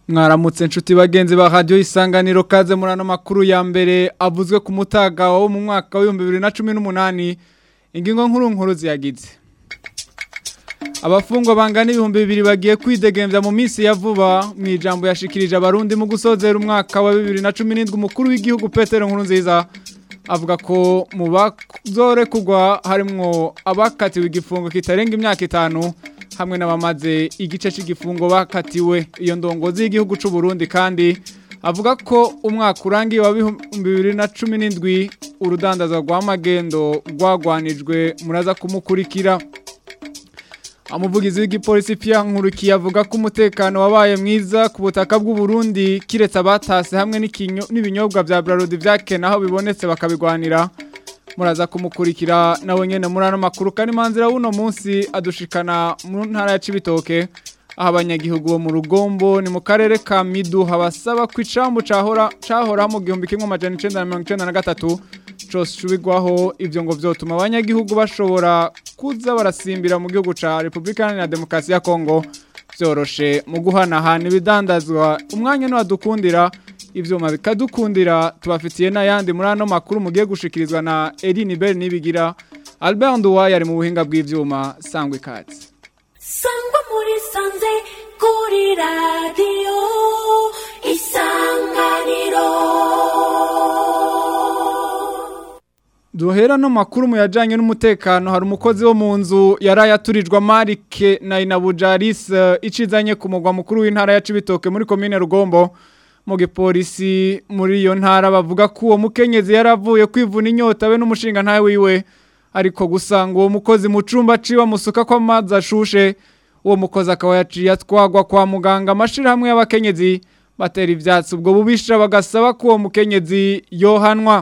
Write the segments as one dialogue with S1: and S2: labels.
S1: mwaramutse nshuti bagenzi ba radio isanganiro kaze muri ano makuru ya mbere avuzwe ku mutaga wo mu mwaka wa 2018 ingingo nkuru nkuru ziyagize Abafungwa bangana ibihumbi bibiri bagiye kwidegemvya mu minsi ya vuba mu ijambo yashikirije abarundi mu gusozera umwaka wa 2017 umukuru w'igihugu Petero Nkurunziza avuga ko mu bazore kugwa harimwo abakatiwe igifungo kitarenga imyaka itanu hamwe n'abamaze igice cy'igifungo bakatiwe iyo ndongozi y'igihugu cy'u Burundi kandi avuga ko umwaka urangiye wa 2017 urudandaza rwa magendo rwagwanijwe muraza kumukurikira Amuvugizi w'igipolisi pia nkurukiye avuga ko umutekano wabaye mwiza ku butaka bw'u Burundi kiretse abatase hamwe n'ibinyobwa vya Brarodi vyakena aho bibonetse bakabigwanira muraza kumukurikira nawe nyene muri ano makuru kandi manzira wuno munsi adushikana mu ntara ya Cibitoke aho abanyagihugu bo mu rugombo ni mu karere ka Midu habasaba ku icambu cahora cahora mu gihumbi kimwe amajana 1993 cose cubigwaho ivyo ngo vyotuma abanyagihugu bashobora kuza barasimbira mu gihugu ca Republika Iharanira Demokarasi ya Kongo vyoroshe mu guhanahana ibidandazwa umwanya no adukundira ivyuma bikadukundira tubafitiye n'ayandi muri ano makuru mugiye gushikirizwa na Eline Bell nibigira Albert Nduwaye ari mu buhinga bw'ivyuma sangwe katsi
S2: sangwa muri sanze kuri radio isanganiro
S1: Duhera no makuru mu yajanye n'umutekano hari umukozi wo mu nzu yaraye aturijwe Marike na Inabujaris icizanye ku mugwa mukuru w'intara ya Cibitoke muri commune Rugombo mu gipolisi muri iyo ntara bavuga ko uwo mukenyezi yaravuye kwivuna inyota be n'umushinga ntawe wiwe ariko gusanga uwo mukozi mu cumba ciwe musuka ko amazi ashushe uwo mukozi akaba yaciye atwagwa kwa muganga amashirahamwe y'abakenyezi batera ivyatsi ubwo bubisha bagasaba ko uwo mukenyezi yohanwa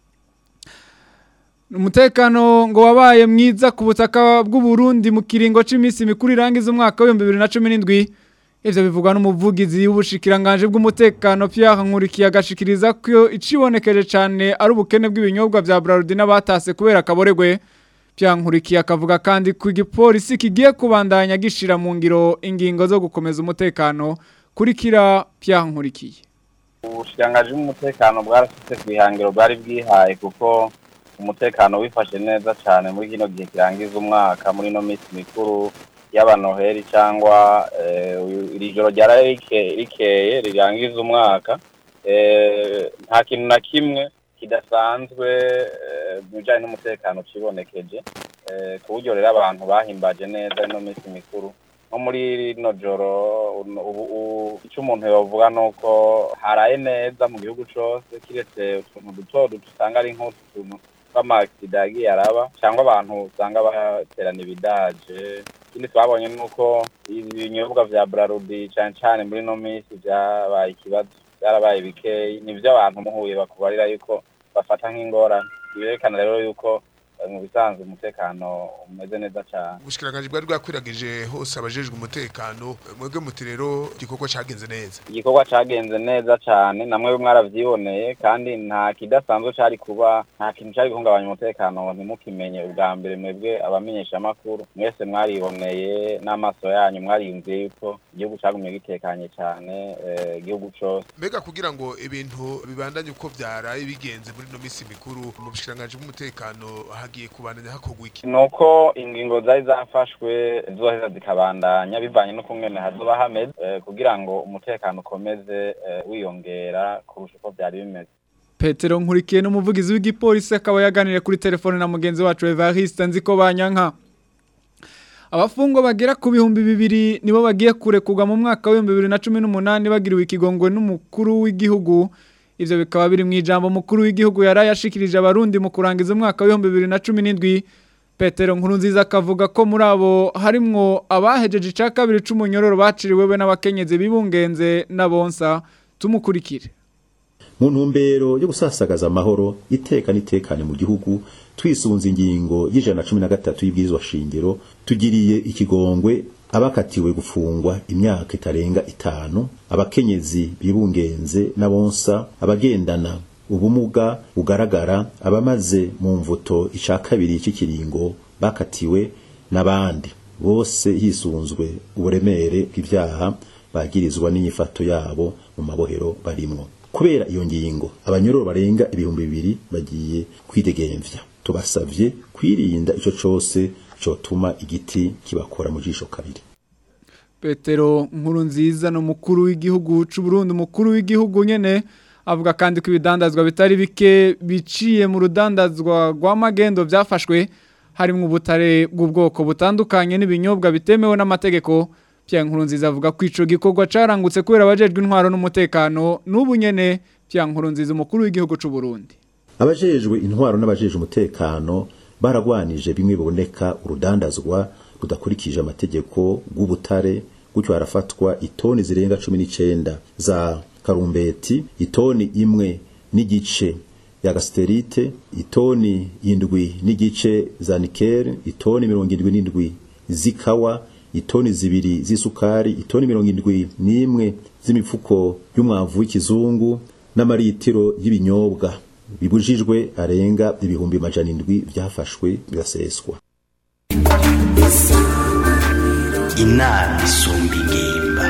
S1: Umutekano ngo wabaye mwiza ku butaka bw'u Burundi mu kiringo c'imisi mikuru irangiza umwaka wa 2017 ivyo bivugwa n'umuvugizi w'ubushikiranganje bw'umutekano Pierre Nkurikiye agashikiriza ko icibonekeje cane ari ubukene bw'ibinyobwa vya Brarudi n'abatase kubera kaboregwe Pierre Nkurikiye akavuga kandi ko igipolisi kigiye kubandanya gishira mu ngiro ingingo zo gukomeza umutekano kurikira Pierre Nkurikiye
S3: Ubushikiranganje bw'umutekano bwarashitse kwihangiro bwari bwihaye kuko umutekano wifashe neza cyane muri kino gihe kirangiza umwaka muri no minsi mikuru y'abanoheri cyangwa iri joro ryaraye rikeye rirangiza umwaka nta kintu na kimwe kidasanzwe mu bijyanye n'umutekano kibonekeje ku buryo rero abantu bahimbaje neza ino minsi mikuru nko muri rino joro icyo umuntu yavuga ni uko haraye neza mu gihugu cyose kiretse utuntu duto duto usanga ari nk'utuntu tw'amakisida yagiye araba cyangwa abantu usanga baterana ibidaje ikindi twabonye ni uko ibinyobwa vya brarudi cyane cyane muri no minsi byabaye ikibazo byarabaye bikeyi nivyo abantu muhuye bakubarira yuko bafata nk'ingorane birerekana rero yuko mu bisanzwe umutekano umeze neza cyane
S4: ubushikiranganje bwari bwakwiragije hose abajejwe umutekano mwebwe muti rero igikorwa cagenze neza
S3: igikorwa cagenze neza cyane namwe mwaravyiboneye kandi nta kidasanzwe cari kuba nta kintu cari guhungabanya umutekano ntimukimenye ubwa mbere mwebwe abamenyesha amakuru mwese mwariboneye n'amaso yanyu mwariyumviye yuko igihugu cagumye gitekanye cyane igihugu cose
S4: mbega kugira ngo ibintu bibandanye uko vyaraye bigenze muri no misi mikuru mu bushikiranganje bw'umutekano hagiye kubandanya hakorwa iki
S3: nuko ingingo zari zafashwe zoheza zikabandanya bivanye no kungene hazoba hameze kugira ngo umutekano ukomeze wiyongera kurusha uko byari bimeze
S1: Petero Nkurikiye n'umuvugizi w'igipolisi akaba yaganiriye kuri telefone na mugenzi wacu Evariste nziko banyanka Abafungwa bagera ku bihumbi bibiri nibo bagiye kurekurwa mu mwaka wa 2018 bagiriwe ikigongwe n'umukuru w'igihugu ivyo bikaba biri mu ijambo mukuru w'igihugu yaraye ashikirije abarundi mu kurangiza umwaka wa 2017 Petero Nkurunziza akavuga ko muri abo harimwo abahejeje ica kabiri c'umunyororo baciriwe we n'abakenyezi bibungenze n'abonsa tumukurikire
S5: mu ntumbero yo gusasagaza amahoro iteka n'itekane mu gihugu twisunze ingingo y'ijana na cumi na gatatu y'ibwirizwa shingiro tugiriye ikigongwe abakatiwe gufungwa imyaka itarenga itanu abakenyezi bibungenze n'abonsa abagendana ubumuga bugaragara abamaze mu mvuto ica kabiri cy'ikiringo bakatiwe n'abandi bose hisunzwe uburemere bw'ivyaha bagirizwa n'inyifato yabo mu mabohero barimwo kubera iyo ngingo abanyororo barenga ibihumbi bibiri bagiye kwidegemvya tubasavye kwirinda ico cose cotuma igiti kibakora mu jisho kabiri
S1: Petero nkuru nziza no mukuru w'igihugu c'u Burundi umukuru w'igihugu nyene avuga kandi ko ibidandazwa bitari bike biciye mu rudandazwa rwa magendo byafashwe harimo ubutare bw'ubwoko butandukanye n'ibinyobwa bitemewe n'amategeko Pierre Nkurunziza avuga ko ico gikorwa carangutse kubera abajejwe intwaro n'umutekano n'ubu nyene Pierre Nkurunziza umukuru w'igihugu c'u Burundi
S5: abajejwe intwaro n'abajejwe umutekano baragwanije bimwe biboneka urudandazwa rudakurikije amategeko rw'ubutare gutyo harafatwa itoni zirenga cumi n'icenda za karumbeti itoni imwe n'igice ya gasterite itoni indwi n'igice za nikere itoni mirongo indwi n'indwi z'ikawa itoni zibiri z'isukari itoni mirongo indwi n'imwe z'imifuko y'umwavu w'ikizungu n'amaritiro y'ibinyobwa bibujijwe arenga ibihumbi majana indwi byafashwe biraseswa
S6: inama isumba ingimba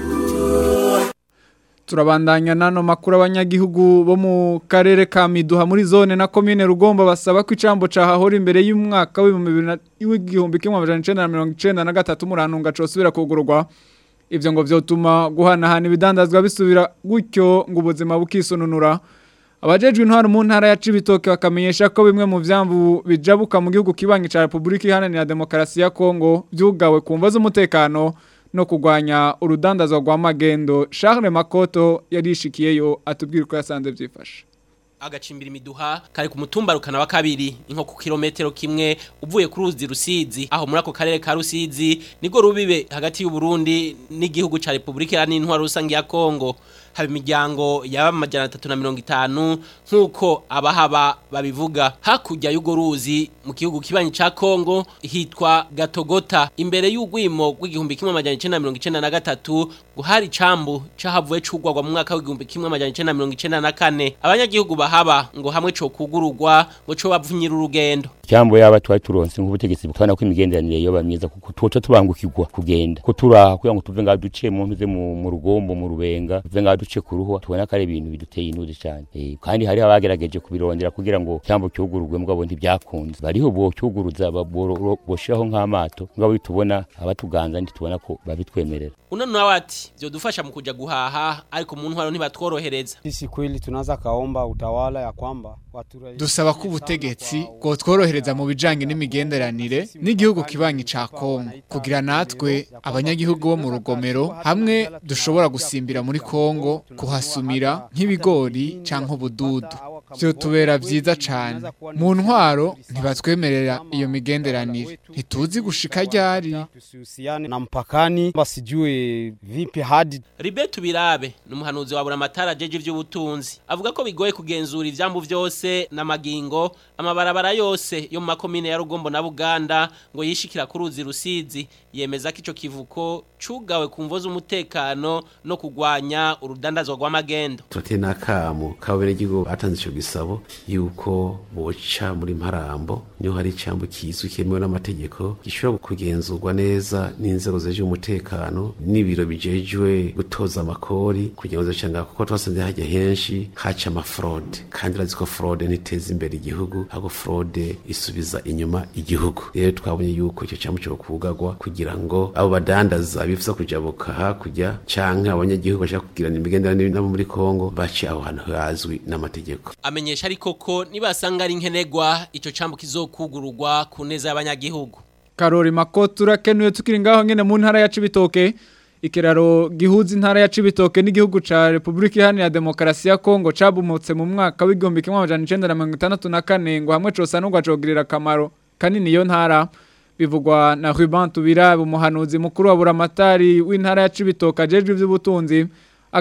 S1: turabandanya nano makuru abanyagihugu bo mu karere ka Miduha muri zone na commune Rugombo basaba ko icambo cahahora imbere y'umwaka w'igihumbi kimwe amajana icenda na mirongo icenda na gatatu murantunga cosubira kugurwa ivyo ngo vyotuma guhanahana ibidandazwa bisubira gutyo ngo ubuzima bukisununura abajejwe intwaro mu ntara ya Cibitoke bakamenyesha ko bimwe mu vyambu bijabuka mu gihugu kibangi ca Republika Iharanira Demokarasi ya Kongo vyugawe kumva z'umutekano no kugwanya urudandazwa rwa magendo Charles Makoto yarishikiyeyo atubwira ko yasanze byifashe
S7: agacimbira imiduha kari ku mutumba rukana wa kabiri inko ku kilometero kimwe uvuye ku ruzi rusizi aho muri ako karere ka rusizi nibwo rubibe hagati y'u Burundi n'igihugu ca Republika Iharanira Intwaro Rusange ya Kongo haba imiryango yaba amajana atatu na mirongo itanu nk'uko abahaba babivuga hakurya y'urwo ruzi mu gihugu kibanyi ca Kongo hitwa Gatogota imbere y'ugwimo rw'igihumbi kimwe amajana icenda na mirongo icenda na gatatu guhari icambu cahavuye cugwagwa mu mwaka w'igihumbi kimwe amajana icenda na mirongo icenda na kane abanyagihugu bahaba ngo hamwe co kugururwa ngo co bavunyira urugendo
S8: cyambo yaba twari turonse nk'ubutegetsi butwana ko imigenderanire yoba myiza kuko tuca tubangukirwa kugenda ko turaha kugira ngo tuve ngaho duciye mu ntuze mu mu rugombo mu rubenga tuve ngaho duce ku ruhu tubona ko ari ibintu biduteye inuze cyane eh, kandi hari abagerageje kubirondera kugira ngo cyambo cyugururwe mugabo ntibyakunze bariho bo cyuguruza boshiraho nk'amato ngabo bitubona abatuganza ntitubona ko babitwemerera
S7: uno nawe ati vyodufasha mu kuja guhaha ariko mu ntwaro ntibatworohereza
S9: sisi kweli tunaanza kaomba utawala ya kwamba watu
S1: dusaba ko ubutegetsi bwo tworohereza mu bijanye n'imigenderanire n'igihugu kibanyi ca Kongo kugira natwe abanyagihugu bo mu rugomero hamwe dushobora gusimbira muri Kongo kuhasumira nk'ibigori canke ubududu byo tubera vyiza cane mu ntwaro ntibatwemerera iyo migenderanire ntituzi gushika ryari
S9: tusihusiane na mpakani basijue vipi hadi
S7: Ribetu Birabe numuhanuzi wa buramatara jeje ivy'ubutunzi avuga ko bigoye kugenzura ivyambu vyose n'amagingo amabarabara yose yo mu makomine ya Rugombo na Buganda ngo yishikira ku ruzi rusizi yemeza ko ico kivuko cugawe ku mvo z'umutekano no kugwanya urudandazwa rw'amagendo
S10: turateye n'akamo k'abenegihugu batanze ico gisabo yuko boca muri mparambo niho hari icambo kizwi kemewe n'amategeko gishobora kugenzurwa neza n'inzego zeje umutekano n'ibiro bijejwe gutoza amakori kugira ngo zicanga kuko twasanze hajya henshi haca amafraude kandi urazi ko fraude ntiteza imbere igihugu ahubwo fraude isubiza inyuma igihugu rero twabonye yuko icyo cambo cyo kugagwa kugira ngo abo badandaza bifuza kujabuka hakurya canke abanyagihugu bashaka kugirana imigenderanire nabo muri Kongo bace aho hantu hazwi n'amategeko
S7: amenyesha ariko ko nibasanga ari nkenegwa ico cambo kizokugururwa ku neza y'abanyagihugu
S1: Karori Makoto urakenuye tukiri ngaho nyene mu ntara ya Cibitoke ikiraro gihuza intara ya Cibitoke n'igihugu ca Republika Iharanira Demokarasi ya Kongo cabumutse mu mwaka w'igihumbi kimwe amajana icenda na mirongo itandatu na kane ngo hamwe cosanurwa cogirira akamaro kanini iyo ntara bivugwa na Ruben Tubirabe umuhanuzi mukuru wa buramatari w'intara ya Cibitoke ajejwe ivy'ubutunzi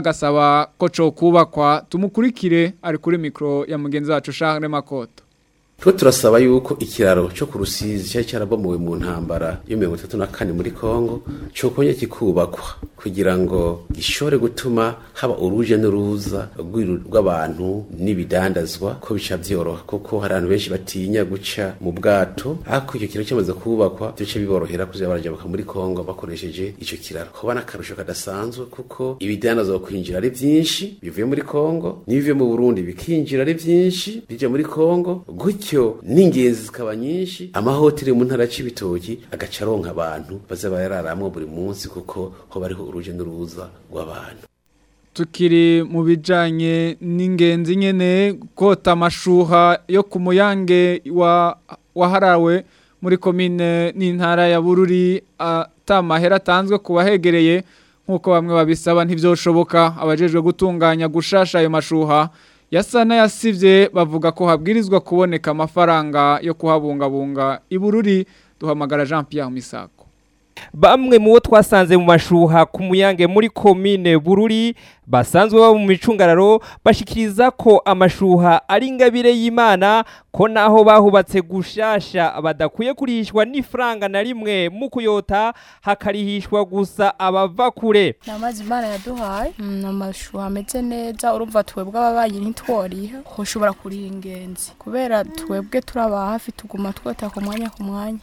S1: agasaba ko co kubakwa tumukurikire ari kuri mikro ya mugenzi wacu Charles Makoto
S10: twe turasaba yuko ikiraro cyo ku rusizi cyari cyarabomowe mu ntambara yo mirongo itatu na kane muri kongo cokongera kikubakwa kugira ngo gishobore gutuma haba uruje n'uruza rw'iru- rw'abantu n'ibidandazwa ko bica byoroha kuko hari abantu benshi batinya guca mu bwato ariko icyo kiraro cyamaze kubakwa bice biborohera kuza barajabuka muri kongo bakoresheje icyo kiraro kuba n'akarusho kadasanzwe kuko ibidandazwa kwinjira ari byinshi bivuye muri kongo n'ibivuye mu burundi bikinjira ari byinshi bija muri kongo gutyo n'ingenzi zikaba nyinshi amahoteli mu ntara y'ibitoki agaca aronka abantu baza bararamwo buri munsi kuko ho bariho uruje n'uruza rw'abantu
S1: tukiri mu bijanye n'ingenzi nyene kota amashuha yo ku muyange wa waharawe muri komine n'intara ya Bururi atamahera atanzwe ku bahegereye nk'uko bamwe babisaba ntivyoshoboka abajejwe gutunganya gushasha ayo mashuha yasa n'ayasivye bavuga ko habwirizwa kuboneka amafaranga yo kuhabungabunga ibururi duhamagara Jean Pierre Misago
S11: Bamwe mu bo twasanze mu mashuha ku muyange muri komine Bururi basanzwe baba mu micungararo bashikiriza ko amashuha ari ingabire y'Imana ko naho bahubatse gushasha badakwiye kurihishwa n'ifaranga na rimwe mu kuyota hakarihishwa gusa abava kure
S12: ni amazi imana yaduhaye ni amashuha ameze neza urumva twebwe ababanyi ntitworiha ushobora kuriha ingenzi kubera twebwe turaba hafi tuguma twota ku mwanya ku mwanya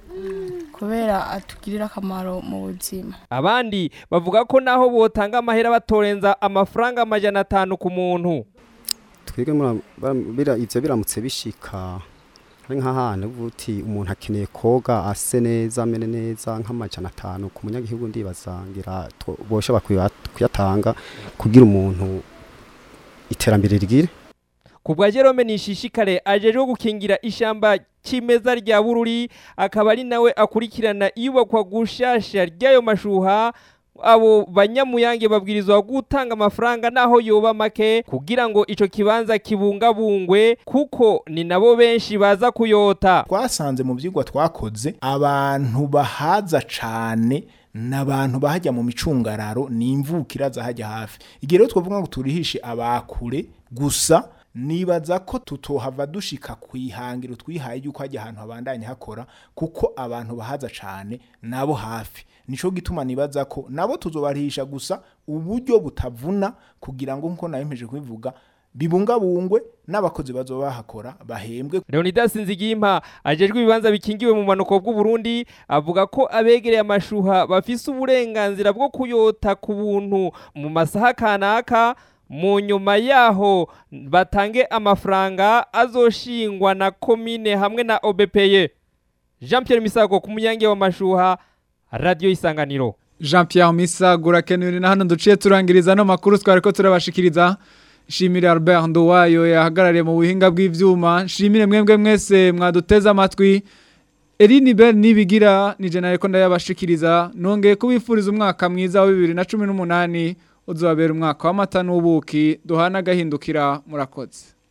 S12: kubera atugirira akamaro mu buzima
S11: abandi bavuga ko naho botanga amahera batorenza amafaranga amajana atanu ku muntu
S13: twebwe mura- bara- bira- ivyo biramutse bishika ari nk'ahantu uti umuntu akeneye koga ase neza amene neza nk'amajana atanu ku munyagihugu ndibaza ngira two- boshobora kuya- kuyatanga kugira umuntu iterambere rigire
S11: ku bwa Jerome Nishishikare ajejwe gukingira ishamba kimeza rya Bururi akaba ari nawe akurikirana iyubakwa gushasha ry'ayo mashuha abo banyamuyange babwirizwa gutanga amafaranga naho yoba make kugira ngo ico kibanza kibungabungwe kuko ni nabo benshi baza kuyota
S14: twasanze mu byigwa twakoze abantu bahaza cane n'abantu bahajya mu micungararo ni imvukira zahajya hafi igihe rero twavuga ngo turihishe abakure gusa nibaza ko tutohava dushika ku ihangiro twihaye yuko hajya ahantu habandanye hakora kuko abantu bahaza cane nabo hafi nico gituma nibaza ko nabo tuzobarihisha gusa uburyo butavuna kugira ngo nkuko nabemeje kubivuga bibungabungwe n'abakozi bazoba bahakora bahembwe
S11: Leonidas Nzigimpa ajejwe ibibanza bikingiwe mu manuko bw'u Burundi avuga ko abegereye amashuha bafise uburenganzira bwo kuyota ku buntu mu masaha kanaka mu nyuma yaho batange amafaranga azoshingwa na komine hamwe na OBPE Jean Pierre Misago ku munyange wa mashuha Radio Isanganiro
S1: Jean Pierre Misago urakenewe na hano duciye turangiriza no makuru twari ko turabashikiriza Shimire Albert Nduwayo yahagarariye mu buhinga bw'ivyuma shimire mwembwe mwese mwaduteza amatwi Eline Bell nibigira ni jenare ko ndayabashikiriza nongeye kubifuriza umwaka mwiza wa 2018 uzobabera umwaka w'amata n'ubuki duhana gahindukira murakoze